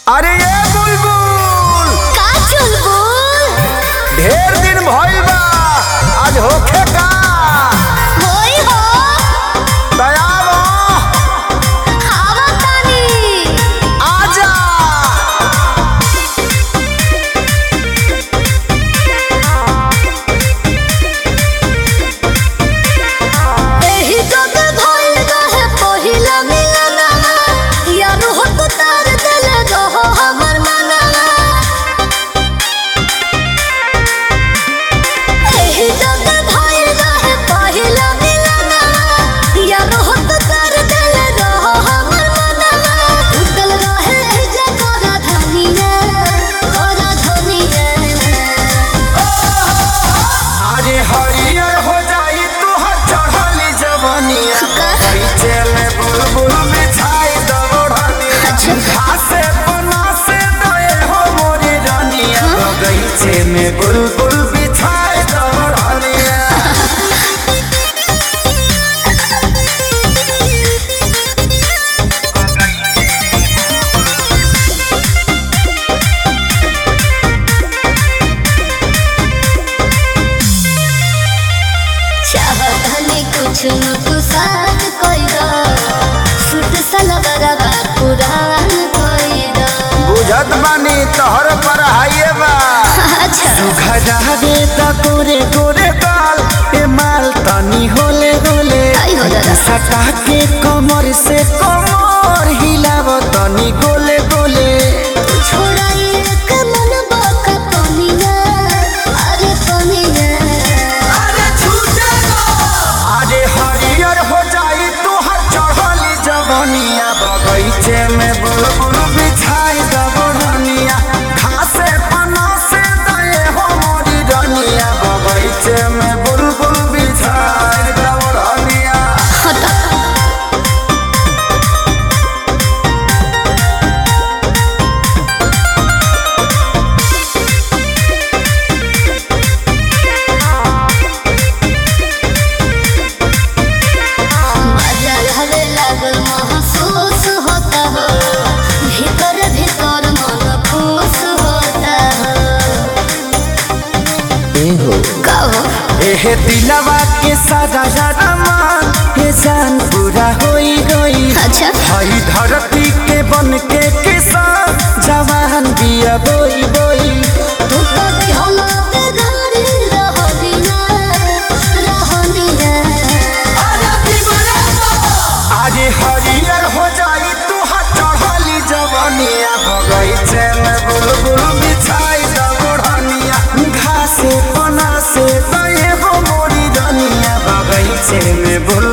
अरे ये बुलबुल का चुलबुल ढेर दिन भइल बा आज होखे का होई हो दयाल हवा तानी आजा एही जग भइल रहे पहिला मिलनवा यार हो तो तार दिल रहो हमर मनवा एही जग भइल रहे पहिला मिलनवा यार हो तो तार दिल रहो हमर मनवा उतल रहे जगरा धनिया ओरा धनिया अरे हरियर हो जाई तोहर चढ़ली जवानिया बगीचे में बुलबुल बिछाई दबड़निया घासे बना से दए हो मोरी रानिया बगीचे में बुलबुल बिछाई दबड़निया चाहतनी कुछ न कुसात कोई दो सुट सलवरवा पुरान कोई दो बुझत बानी तोहर पर हाइए बा अच्छा घरावे त गोरे गोरे गाल ए माल तनी होले होले आई हो दादा। सटा के कमर से कमर हिलाव तनी गोले गोले छोड़ा एक मन बाका पनिया अरे पनिया अरे हरियर हो जाई तोहर चढ़ली जवनिया बगीचे में बुलबुल बिछाई दबड़निया घासे पना से दए हो मोरी रनिया बगीचे में बुलबुल बिछाई दबड़निया हटा मजा हवे लागल महसूस होता हो भीतर भीतर मन खुश होता हो का हो एहे दिलवा के सारा मान हे जान पूरा होई होई अच्छा हई धरती के बन के किसान जवान बिया बोई बोई तू तो दिहला पे गाड़ी रहनिया रहनिया आज हरियर हो जाई तू चढ़ली जवनिया बगीचे में बुलबुल बिछाई दबड़निया घासे पना से दए हो मोरी रनिया बगीचे में बुल